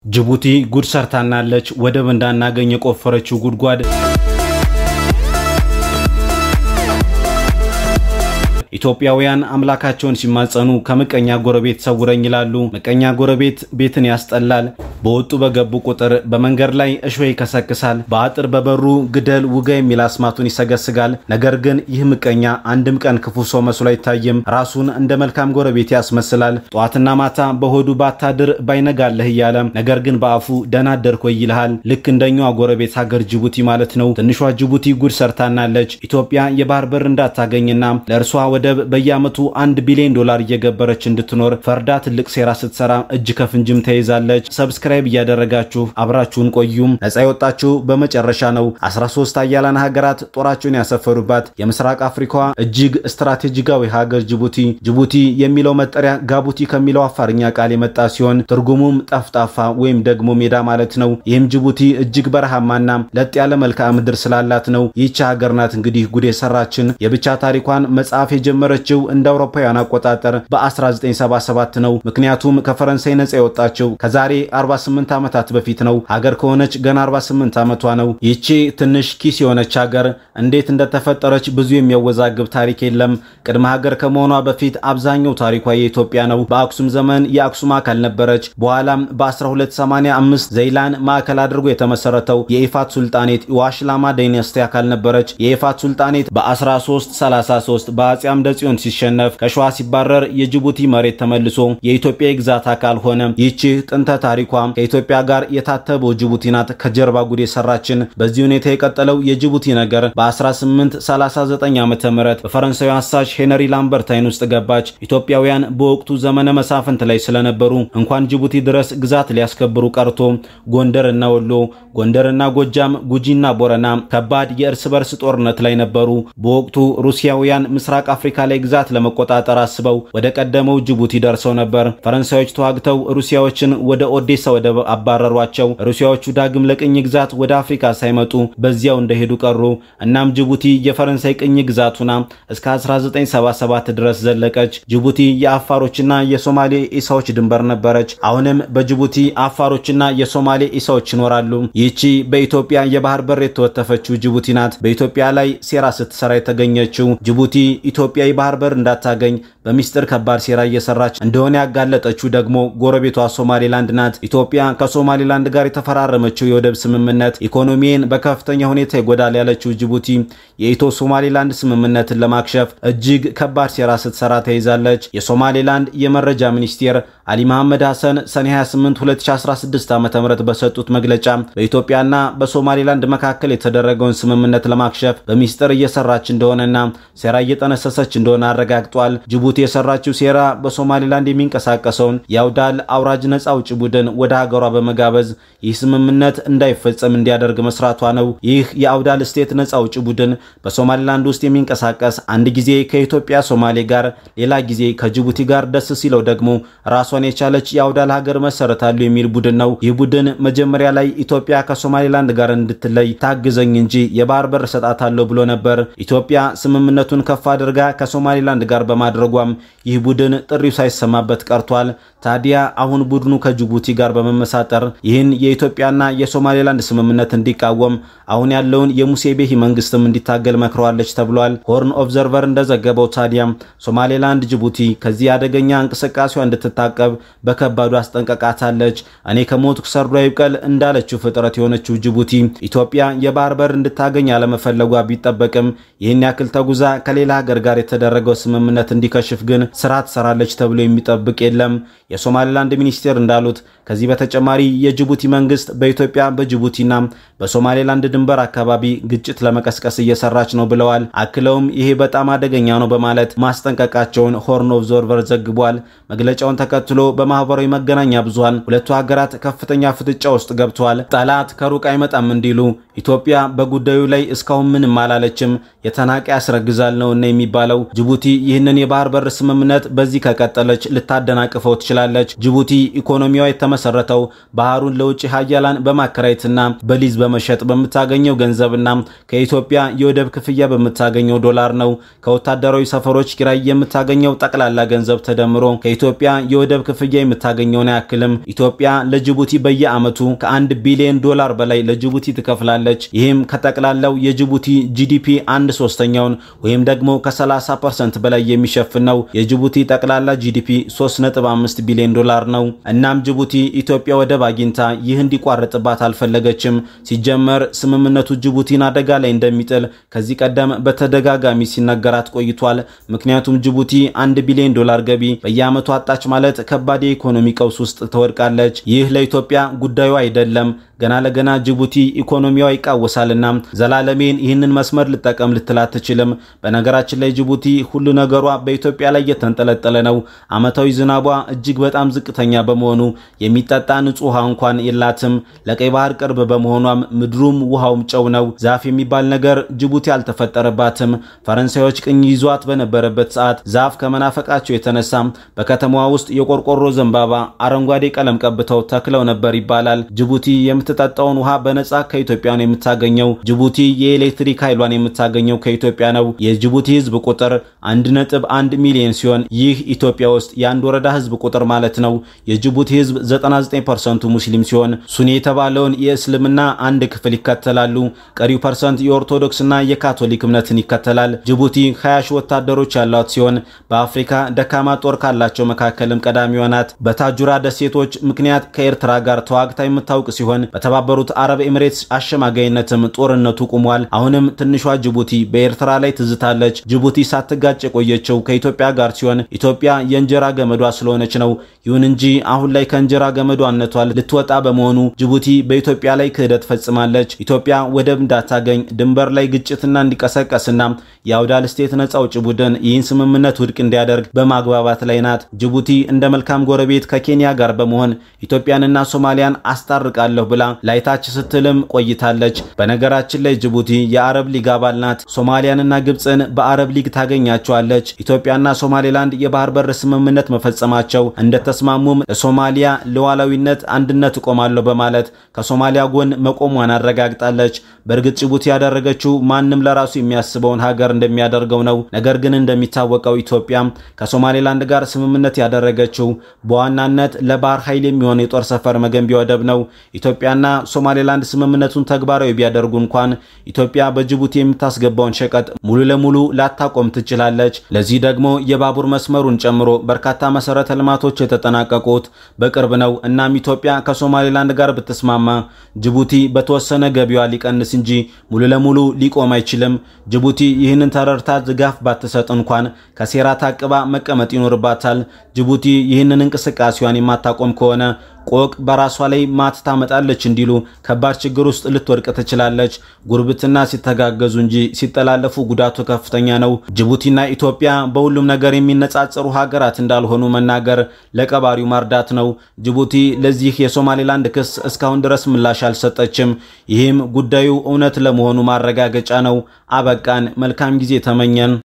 ጅቡቲ ጉድ ሰርታናለች። ወደብ እንዳናገኝ የቆፈረችው ጉድጓድ ኢትዮጵያውያን አምላካቸውን ሲማጸኑ ከምቀኛ ጎረቤት ሰውረኝ ይላሉ። ምቀኛ ጎረቤት ቤትን ያስጠላል። በወጡ በገቡ ቁጥር በመንገድ ላይ እሾህ ይከሰክሳል። በአጥር በበሩ ግደል ውጋ የሚል አስማቱን ይሰገስጋል። ነገር ግን ይህ ምቀኛ አንድም ቀን ክፉ ሰው መስሎ አይታይም። ራሱን እንደ መልካም ጎረቤት ያስመስላል። ጠዋትና ማታ በሆዱ ባታድር ባይነጋለህ እያለ ነገር ግን በአፉ ደህና አደርክ ወይ ይልሃል። ልክ እንደኛዋ ጎረቤት ሀገር ጅቡቲ ማለት ነው። ትንሿ ጅቡቲ ጉድ ሰርታናለች። ኢትዮጵያ የባህር በር እንዳታገኝና ለእርሷ ወደብ በየዓመቱ አንድ ቢሊዮን ዶላር እየገበረች እንድትኖር ፈርዳ ትልቅ ሴራ ስትሰራ እጅ ከፍንጅም ተይዛለች። ሰብስክራይብ እያደረጋችሁ አብራችሁን ቆዩም። ነጻ የወጣችሁ በመጨረሻ ነው። 13 አያላን ሀገራት ጦራቸውን ያሰፈሩባት የምስራቅ አፍሪካዋ እጅግ ስትራቴጂካዊ ሀገር ጅቡቲ። ጅቡቲ የሚለው መጠሪያ ጋቡቲ ከሚለው አፋርኛ ቃል የመጣ ሲሆን ትርጉሙም ጠፍጣፋ ወይም ደግሞ ሜዳ ማለት ነው። ይህም ጅቡቲ እጅግ በረሃማና ለጥ ያለ መልክዓ ምድር ስላላት ነው። ይህች ሀገር ናት እንግዲህ ጉድ የሰራችን። የብቻ ታሪኳን መጽሐፍ የጀመረችው እንደ አውሮፓውያን አቆጣጠር በ1977 ነው። ምክንያቱም ከፈረንሳይ ነጻ የወጣችው ከዛሬ 48 ዓመታት በፊት ነው። ሀገር ከሆነች ገና 48 ዓመቷ ነው። ይቺ ትንሽ ኪስ የሆነች ሀገር እንዴት እንደተፈጠረች ብዙ የሚያወዛግብ ታሪክ የለም። ቅድመ ሀገር ከመሆኗ በፊት አብዛኛው ታሪኳ የኢትዮጵያ ነው። በአክሱም ዘመን የአክሱም አካል ነበረች። በኋላም በ1285 ዘይላን ማዕከል አድርጎ የተመሰረተው የኢፋት ሱልጣኔት የዋሽላማ ዳይነስቲ አካል ነበረች። የኢፋት ሱልጣኔት በ1333 በአጼ አምደ ጽዮን ሲሸነፍ ከሸዋ ሲባረር የጅቡቲ መሬት ተመልሶ የኢትዮጵያ የግዛት አካል ሆነ። ይህቺ ጥንተ ታሪኳ ከኢትዮጵያ ጋር የታተበው ጅቡቲ ናት ከጀርባ ጉድ የሰራችን። በዚህ ሁኔታ የቀጠለው የጅቡቲ ነገር በ1839 ዓ ም በፈረንሳዊ አሳሽ ሄነሪ ላምበርታይን ውስጥ ገባች። ኢትዮጵያውያን በወቅቱ ዘመነ መሳፍንት ላይ ስለነበሩ እንኳን ጅቡቲ ድረስ ግዛት ሊያስከብሩ ቀርቶ ጎንደርና ወሎ፣ ጎንደርና ጎጃም፣ ጉጂና ቦረና ከባድ የእርስ በርስ ጦርነት ላይ ነበሩ። በወቅቱ ሩሲያውያን ምስራቅ አፍሪካ ላይ ግዛት ለመቆጣጠር አስበው ወደ ቀደመው ጅቡቲ ደርሰው ነበር። ፈረንሳዮች ተዋግተው ሩሲያዎችን ወደ ኦዴሳ ወደብ አባረሯቸው። ሩሲያዎቹ ዳግም ለቅኝ ግዛት ወደ አፍሪካ ሳይመጡ በዚያው እንደሄዱ ቀሩ። እናም ጅቡቲ የፈረንሳይ ቅኝ ግዛቱና እስከ 1977 ድረስ ዘለቀች። ጅቡቲ የአፋሮችና የሶማሌ ኢሳዎች ድንበር ነበረች። አሁንም በጅቡቲ አፋሮችና የሶማሌ ኢሳዎች ይኖራሉ። ይህቺ በኢትዮጵያ የባህር በር የተወተፈችው ጅቡቲ ናት። በኢትዮጵያ ላይ ሴራ ስትሰራ የተገኘችው ጅቡቲ ኢትዮጵያ የባህር በር እንዳታገኝ በሚስጥር ከባድ ሴራ እየሰራች እንደሆነ ያጋለጠችው ደግሞ ጎረቤቷ ሶማሌላንድ ናት። ኢትዮጵያ ከሶማሌላንድ ጋር የተፈራረመችው የወደብ ስምምነት ኢኮኖሚን በከፍተኛ ሁኔታ ይጎዳል ያለችው ጅቡቲ የኢትዮ ሶማሌላንድ ስምምነትን ለማክሸፍ እጅግ ከባድ ሴራ ስትሰራ ተይዛለች። የሶማሌላንድ የመረጃ ሚኒስቴር አሊ መሐመድ ሐሰን ሰኔ 28 2016 ዓ ም በሰጡት መግለጫ በኢትዮጵያና በሶማሌላንድ መካከል የተደረገውን ስምምነት ለማክሸፍ በሚስጥር እየሰራች እንደሆነና ሴራ እየጠነሰሰች እንደሆነ አረጋግጧል። ጅቡቲ የሰራችው ሴራ በሶማሌላንድ የሚንቀሳቀሰውን የአውዳል አውራጅ ነጻ አውጪ ቡድን ወደ ሀገሯ በመጋበዝ ይህ ስምምነት እንዳይፈጸም እንዲያደርግ መስራቷ ነው። ይህ የአውዳል ስቴት ነጻ አውጪ ቡድን በሶማሌላንድ ውስጥ የሚንቀሳቀስ አንድ ጊዜ ከኢትዮጵያ ሶማሌ ጋር፣ ሌላ ጊዜ ከጅቡቲ ጋር፣ ደስ ሲለው ደግሞ ራሷን የቻለች የአውዳል ሀገር መሰረታሉ የሚል ቡድን ነው። ይህ ቡድን መጀመሪያ ላይ ኢትዮጵያ ከሶማሌላንድ ጋር እንድትለይ ታግዘኝ እንጂ የባህር በር እሰጣታለሁ ብሎ ነበር። ኢትዮጵያ ስምምነቱን ከፍ አድርጋ ከሶማሌላንድ ጋር በማድረጓም ይህ ቡድን ጥሪው ሳይሰማበት ቀርቷል። ታዲያ አሁን ቡድኑ ከጅቡቲ ጋር በመመሳጠር ይህን የኢትዮጵያና የሶማሌላንድ ስምምነት እንዲቃወም አሁን ያለውን የሙሴ ቤሂ መንግስትም እንዲታገል መክረዋለች ተብሏል። ሆርን ኦብዘርቨር እንደዘገበው ታዲያም ሶማሌላንድ ጅቡቲ ከዚህ አደገኛ እንቅስቃሴዋ እንድትታቀብ በከባዱ አስጠንቀቃታለች። እኔ ከሞትኩ ሰርዶ ይብቀል እንዳለችው ፍጥረት የሆነችው ጅቡቲ ኢትዮጵያ የባህር በር እንድታገኝ አለመፈለጓ ቢጠበቅም ይህን ያክል ተጉዛ ከሌላ ሀገር ጋር የተደረገው ስምምነት እንዲከሽፍ ግን ስራ ትሰራለች ተብሎ የሚጠብቅ የለም። የሶማሌላንድ ሚኒስቴር እንዳሉት ከዚህ በተጨማሪ የጅቡቲ መንግስት በኢትዮጵያ በጅቡቲና በሶማሌላንድ ድንበር አካባቢ ግጭት ለመቀስቀስ እየሰራች ነው ብለዋል። አክለውም ይሄ በጣም አደገኛ ነው በማለት ማስጠንቀቃቸውን ሆርን ኦብዘርቨር ዘግቧል። መግለጫውን ተከትሎ በማህበራዊ መገናኛ ብዙሃን ሁለቱ ሀገራት ከፍተኛ ፍጥጫ ውስጥ ገብተዋል። ጠላት ከሩቅ አይመጣም እንዲሉ ኢትዮጵያ በጉዳዩ ላይ እስካሁን ምንም አላለችም፣ የተናቀ ያስረግዛል ነውና የሚባለው። ጅቡቲ ይህንን የባህር በር ስምምነት በዚህ ከቀጠለች ልታደናቅፈው ትችላለች። ጅቡቲ ኢኮኖሚዋ የተመሰረተው ባህሩን ለውጭ ሀያላን በማከራየትና በሊዝ በመሸጥ በምታገኘው ገንዘብና ከኢትዮጵያ የወደብ ክፍያ በምታገኘው ዶላር ነው። ከወታደራዊ ሰፈሮች ኪራይ የምታገኘው ጠቅላላ ገንዘብ ተደምሮ ከኢትዮጵያ የወደብ ክፍያ የምታገኘውን አያክልም። ኢትዮጵያ ለጅቡቲ በየዓመቱ ከአንድ ቢሊዮን ዶላር በላይ ለጅቡቲ ትከፍላለች። ይህም ከጠቅላላው የጅቡቲ ጂዲፒ አንድ ሶስተኛውን ወይም ደግሞ ከ30 ፐርሰንት በላይ የሚሸፍን ነው። የጅቡቲ ጠቅላላ ጂዲፒ 3.5 ቢሊዮን ዶላር ነው። እናም ጅቡቲ ኢትዮጵያ ወደብ አግኝታ ይህ እንዲቋረጥባት አልፈለገችም። ሲጀመር ስምምነቱ ጅቡቲን አደጋ ላይ እንደሚጥል ከዚህ ቀደም በተደጋጋሚ ሲነገራት ቆይቷል። ምክንያቱም ጅቡቲ አንድ ቢሊዮን ዶላር ገቢ በየዓመቱ አጣች ማለት ከባድ የኢኮኖሚ ቀውስ ውስጥ ትወድቃለች። ይህ ለኢትዮጵያ ጉዳዩ አይደለም። ገና ለገና ጅቡቲ ኢኮኖሚዋ ይቃወሳልና ዘላለሜን ይህንን መስመር ልጠቀም ልትል አትችልም። በነገራችን ላይ ጅቡቲ ሁሉ ነገሯ በኢትዮጵያ ላይ የተንጠለጠለ ነው። ዓመታዊ ዝናቧ እጅግ በጣም ዝቅተኛ በመሆኑ የሚጠጣ ንጹህ ውሃ እንኳን የላትም። ለቀይ ባህር ቅርብ በመሆኗም ምድሩም ውሃውም ጨው ነው። ዛፍ የሚባል ነገር ጅቡቲ አልተፈጠረባትም። ፈረንሳዮች ቅኝ ይዟት በነበረበት ሰዓት ዛፍ ከመናፈቃቸው የተነሳ በከተማዋ ውስጥ የቆርቆሮ ዘንባባ አረንጓዴ ቀለም ቀብተው ተክለው ነበር ይባላል። ጅቡቲ የምትጠጣውን ውሃ በነጻ ከኢትዮጵያ ነው የምታገኘው። ጅቡቲ የኤሌክትሪክ ኃይሏን የምታገኘው ከኢትዮጵያ ነው። የጅቡቲ ሕዝብ ቁጥር 1.1 ሚሊዮን ሲሆን ይህ ኢትዮጵያ ውስጥ የአንድ ወረዳ ሕዝብ ቁጥር ማለት ነው። የጅቡቲ ሕዝብ 99%ቱ ሙስሊም ሲሆን ሱኒ የተባለውን የእስልምና አንድ ክፍል ይከተላሉ። ቀሪው ፐርሰንት የኦርቶዶክስና የካቶሊክ እምነትን ይከተላል። ጅቡቲ 20 ሺህ ወታደሮች ያሏት ሲሆን በአፍሪካ ደካማ ጦር ካላቸው መካከልም ቀዳሚዋ ናት። በታጁራ ደሴቶች ምክንያት ከኤርትራ ጋር ተዋግታ የምታውቅ ሲሆን በተባበሩት አረብ ኤምሬትስ አሸማጋይነትም ጦርነቱ ቁሟል። አሁንም ትንሿ ጅቡቲ በኤርትራ ላይ ትዝታለች። ጅቡቲ ሳትጋጭ የቆየችው ከኢትዮጵያ ጋር ሲሆን ኢትዮጵያ የእንጀራ ገመዷ ስለሆነች ነው። ይሁን እንጂ አሁን ላይ ከእንጀራ ገመዷነቷ ልትወጣ በመሆኑ ጅቡቲ በኢትዮጵያ ላይ ክህደት ፈጽማለች። ኢትዮጵያ ወደብ እንዳታገኝ ድንበር ላይ ግጭትና እንዲቀሰቀስና የአውዳል ስቴት ነጻ አውጪ ቡድን ይህን ስምምነት ውድቅ እንዲያደርግ በማግባባት ላይ ናት። ጅቡቲ እንደ መልካም ጎረቤት ከኬንያ ጋር በመሆን ኢትዮጵያንና ሶማሊያን አስታርቃለሁ ብላ ላይታች ስትልም ቆይታለች። በነገራችን ላይ ጅቡቲ የአረብ ሊግ አባል ናት። ሶማሊያንና ግብፅን በአረብ ሊግ ታገኛቸዋለች። ኢትዮጵያና ሶማሌላንድ የባህር በር ስምምነት መፈጸማቸው እንደተስማሙም ለሶማሊያ ሉዓላዊነት አንድነት እቆማለሁ በማለት ከሶማሊያ ጎን መቆሟን አረጋግጣለች። በእርግጥ ጅቡቲ ያደረገችው ማንም ለራሱ የሚያስበውን ሀገር እንደሚያደርገው ነው። ነገር ግን እንደሚታወቀው ኢትዮጵያ ከሶማሌላንድ ጋር ስምምነት ያደረገችው በዋናነት ለባህር ኃይል የሚሆን የጦር ሰፈር መገንቢያ ወደብ ነው። ኢትዮጵያና ሶማሌላንድ ስምምነቱን ተግባራዊ ቢያደርጉ እንኳን ኢትዮጵያ በጅቡቲ የምታስገባውን ሸቀጥ ሙሉ ለሙሉ ላታቆም ትችላለች። ለዚህ ደግሞ የባቡር መስመሩን ጨምሮ በርካታ መሰረተ ልማቶች የተጠናቀቁት በቅርብ ነው። እናም ኢትዮጵያ ከሶማሌላንድ ጋር ብትስማማ ጅቡቲ በተወሰነ ገቢዋ ሊቀንስ እንጂ ሙሉ ለሙሉ ሊቆም አይችልም። ጅቡቲ ይህንን ተረድታ ድጋፍ ባትሰጥ እንኳን ከሴራ ታቅባ መቀመጥ ይኖርባታል። ጅቡቲ ይህንን እንቅስቃሴዋን የማታቆም ከሆነ ቆቅ በራሷ ላይ ማት ታመጣለች እንዲሉ ከባድ ችግር ውስጥ ልትወድቅ ትችላለች። ጉርብትና ሲተጋገዙ እንጂ ሲጠላለፉ ጉዳቱ ከፍተኛ ነው። ጅቡቲና ኢትዮጵያ በሁሉም ነገር የሚነጻጸሩ ሀገራት እንዳልሆኑ መናገር ለቀባሪው ማርዳት ነው። ጅቡቲ ለዚህ የሶማሌላንድ ክስ እስካሁን ድረስ ምላሽ አልሰጠችም። ይህም ጉዳዩ እውነት ለመሆኑ ማረጋገጫ ነው። አበቃን። መልካም ጊዜ ተመኘን።